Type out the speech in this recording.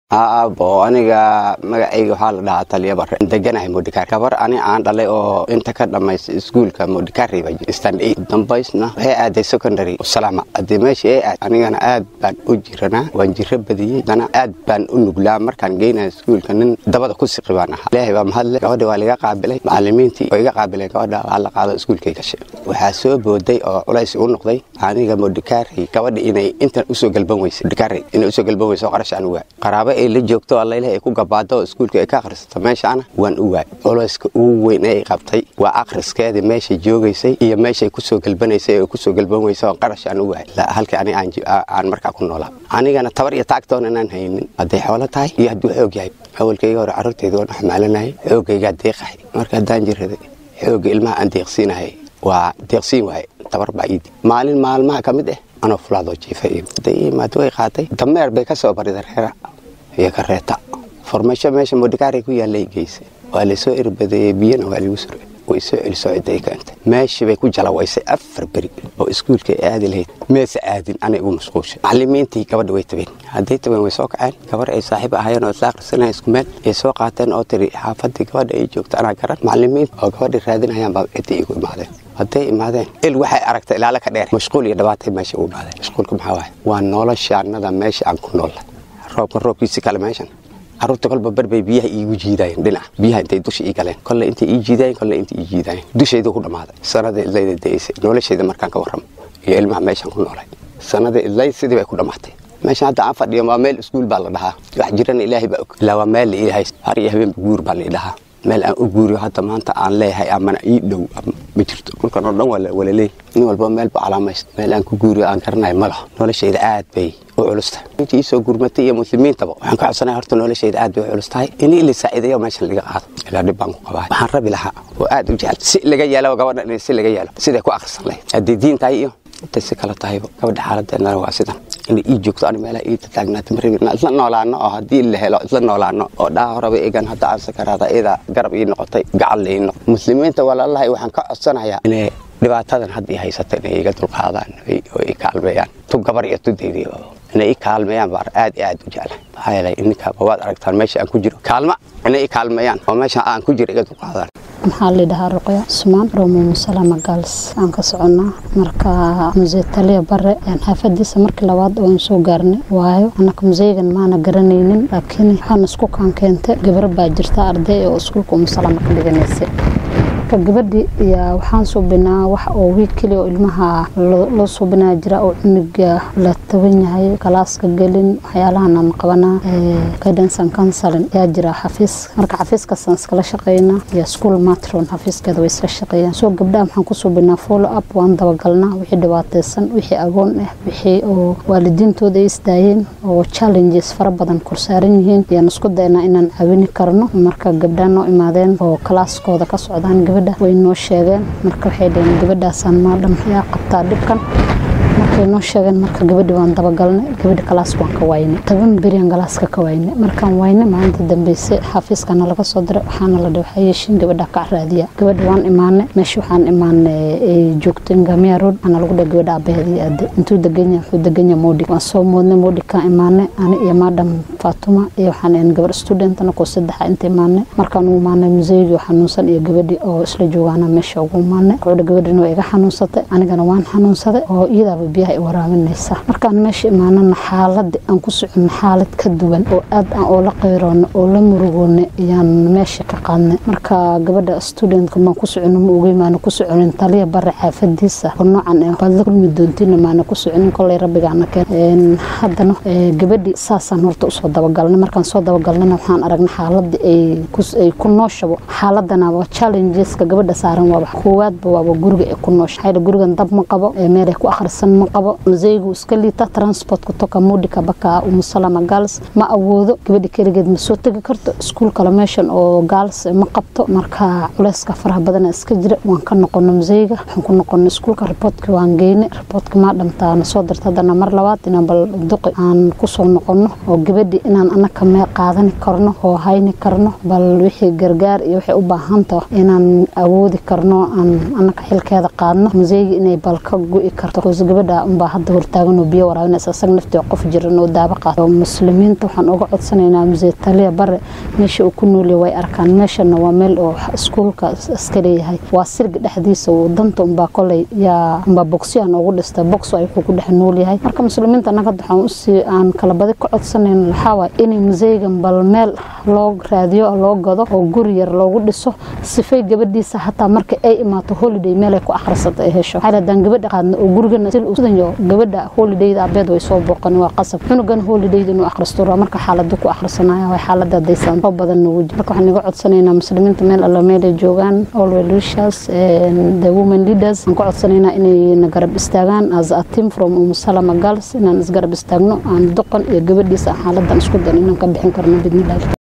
aabo aniga magacayga waxaa la dhahaa taliya bare deganahay modikar gabar ani aan dhalay oo inta ka dhamaystay iskuulka modikari ba stand eight dambaysna waxay aaday secondary salaama haddii meesha ay aad anigana aad baan u jiranaa waan jiro badiyey dana aad baan u nuglaa markaan geynaya iskuulka nin dabada ku siqi baan ahaa ilaahay baa mahadle gabadha waa laga qaabilay macalimiintii oo iga qaabileen gabadha waa la qaado iskuulkay gashay waxaa soo booday oo culays u noqday aniga modikari gabadha inay intan usoo galban weysay modikari inay usoo galban weyso oo qarash aan u waay qaraabo ay la joogto alla ilahay ay ku gabaado oo iskuulka ay ka akhrisato meeshaana waan u waay culayska ugu weyn ee ay qabtay waa akhriskeedii meeshay joogaysay iyo meeshay kusoo galbanaysay oo kusoo galban weysa oo qarash aan u waay halkii ani aan markaa ku noolaa anigana tabar iyo taagtoon inaan haynin hadday xoolo tahay iyo hadduu xoog yahay awalkayga hore carruurtayda waan xamaalanayay xoogaygaa deeqahay marka haddaan jiraday xoogga ilmaha aan deeqsiinahay waa deeqsiin waaye tabar baa iidi maalin maalmaha ka mid ah anoo fulaadoo jiifay hadday imaad way qaatay dameer bay ka soo barida reera iyo kareeta formasho meesha modikaaray ku yaallay geysay waa laysoo erbadeeyey biyana waa lagu suray way soo celisoo cidday keentay meeshii bay ku jalawaysay afar beri oo iskuulka ay aadi lahayd meesa aadin anay ugu mashquulshay macalimiintii gabadha way tabeen hadday tabeen way soo kaceen gabar ay saaxiib ahayeen oo isla akhrisanaya isku meel ay soo qaateen oo tiri xaafadii gabadha ay joogto anaa garan macalimiinta oo gabadha raadinayaan baa ciddii igu imaadeen hadday imaadeen il waxay aragtay ilaala ka dheer mashquul iyo dhibaatay meesha ugu imaadeen mashquulka maxaa waaye waa noloshaannada meesha aan ku noolla roobka roobkiisi kale meeshan carruurta kolba barbay biyaha iigu jiidaayeen dhinaca biyaha intay dusha ii galeen kolle intay ii jiidaayeen kolle intay ii jiidaayeen dushayda ku dhammaaday sanada idlayda da'aysay noloshayda markaan ka warramo iyo ilmaha meeshaan ku noolay sanada idlayd sidii bay ku dhammaatay meeshan hadda aan fadhiyo waa meel iskuul baa la dhahaa wax jirana ilaahay baa og ilaa waa meel la ilaahay har iyo habeenba guur baa la dhahaa meel aan u guuriyo hadda maanta aan leeyahay amana ii dhow ma jirto dhulkan oo dhan waa wala leey nin walba meel ba calaamayst meel aan ku guuriyo aan garanayo ma laho noloshayda aad bay u culustahay intii iisoo gurmatay iyo muslimiintaba waxaan ka codsanaya horta noloshayda aad bay u culustahay in ila saaciidayo meeshan laga qaado ilaa dhib baan ku qabaa waxaan rabi lahaa oo aad u jecel si laga yeelo gabadha in si laga yeelo siday ku akhrisan lahayd haddii diin tahay iyo intay si kale tahayba gabadha xaaladeedana waa sidan inay ii joogto ani meelaha ii tataagnaata ma rabin isla noolaano oo haddii la helo isla noolaano oo dhaha horeba egan hadda aan sakaraada iyada garab ii noqotay gacal ii noqo muslimiinta walaalahay waxaan ka codsanayaa inay dhibaatadan hadda ii haysata inay iga dulqaadaan oo i kaalmeeyaan tu gabar iyo tu deydiyo inay i kaalmeeyaan baan aad iyo aad u jeclahay maxaa yeelay ininkaaba waad aragtaan meesha aan ku jiro kaalma inay i kaalmeeyaan oo meesha aan ku jiro iga dulqaadaan maxaa layidhahaa ruqya cusmaan romo musalama gaals aan ka soconnaa marka musee taliya bare xaafadiisa markii labaad waan soo gaarnay waayo annaka museygan maana garanaynin laakiin waxaan isku kaan keentay gabar baa jirta arday oo iskuulka umusalama ka dhiganaysay marka gabadhi yaa waxaan suubinaa wax oo wiig keliya oo ilmaha loo suubinaa jira oo cunuga la taban yahay galaaska gelin waxyaalahan aan qabanaa guidance and counseling yaa jira xafiis marka xafiiskaasaan iskala shaqeynaa iyo school matron xafiiskeeda way isla shaqeeyaan soo gabdhaha waxaan ku suubinaa follow up waan dabagalnaa wixii dhibaataysan wixii agoon ah wixii oo waalidiintooda ay isdaayeen oo challenges fara badan korsaaran yihiin ayaan isku daynaa inaan caawini karno marka gabdhaha noo imaadeen oo kalaaskooda ka socdaan gabadha way noo sheegeen marka waxay dhaheen gabadhaasaan maadham yaa qabtaa dhibkan markay noo sheegeen marka gabadhi waan dabagalnay gabadhi kalaas waan ka waynay toban beriyan galaaska ka waynay markaan waynay maalinta dambeyse xafiiskana laga soo diray waxaana la dhahay waxaa yeeshiin gabadha ka raadiya gabadha waan imaanay meesha waxaan imaanay ay joogto ngamia road ana lagu dhahay gabadha abaheedii aade intuu deganya wuxuu deganya moodi waan soo moodnay moodi kaan imaanay ani iyo maadham faatuma iyo waxaan ahayn gabar student anakoo saddexa inta imaanay markaan ugu imaanay museygii xanuunsan iyo gabadhi oo isla joogaana meesha ugu imaanay gabadha gabadhina waa iga xanuunsatay anigana waan xanuunsaday oo iyadaaba biyaha i waraabinaysa markaan meesha imaanana xaalada aan ku socono xaalad ka duwan oo aad aan oola qeyroono oo la murugoonay ayaan meesha ka qaadnay marka gabadha studentka maan ku socono ma ogeyn maana ku soconin taliya bare xaafadiisa oo noocan ah waad la kulmi doontiina maana ku soconin kolay rabbigaana keen haddana gabadhi saasaan horta usoo dabagalnay markaan soo dabagalnayna waxaan aragnay xaaladii ay ku nooshabo xaaladana waa challengeska gabadha saaran waaba koowaadba waaba guriga ay ku noosha xayla gurigan dab ma qabo meelay ku akhrisan ma qabo museygu iska liita transportka toka mudika baka umusalama gaals ma awoodo gabadhi keligeed ma soo tegi karto iskuul kale meeshan oo gaals ma qabto marka culeyska faraha badana iska jira waan ka noqono museyga waxaan ku noqono iskuulka riboortka waan geynay riboortka maa dhamtaa na soo dirta haddana mar labaad inaan bal duqi aan kusoo noqono oo gabadhi inaan anaka mee qaadani karno oo hayni karno bal wixii gargaar iyo waxay u baahan taho inaan awoodi karno aan anaka xilkeeda qaadno museyga inay bal ka go'i karto koos gabadha unbaa hadda hortaagan oo biyo waraabinaysa isaga naftii qof jiran oo daaba qaata muslimiinta waxaan uga codsanaynaa musee taliya bare meesha uu ku noolya way arkaan meeshana waa meel oo iskuulka iska leeyahay waa sirga dhexdiisa uu danta unbaa koley yaa unbaa bogsyo aan ugu dhistay bogso ay wuxuu ku dhex noolyahay marka muslimiinta annaga hadda waxaan usii aan kala badi ka codsanayno waxaa waay inay museygan bal meel loo raadiyo loo gado oo guri yar loogu dhiso sifay gabadhiisa hataa marka ay imaato holiday meelay ku akhrisata ay hesho waxaa hadaan gabadha qaadna oo gurigana sidanyo gabadha holidayda abeed way soo booqan waa qasab cunugan holidayda inuu akhristo raa marka xaaladu ku akhrisanaya waa xaalada hadaysan oo badan nagu jiro marka waxaan iga codsanaynaa muslimiinta meel alla meelay joogaan all welishers the women leaders aan ku codsanaynaa inay na garab istaagaan as a team from umusalama girls inaan isgarab istaagno aan doqon iyo gabadhiisa xaaladan isku dan inaan ka bixin karno bidnillahi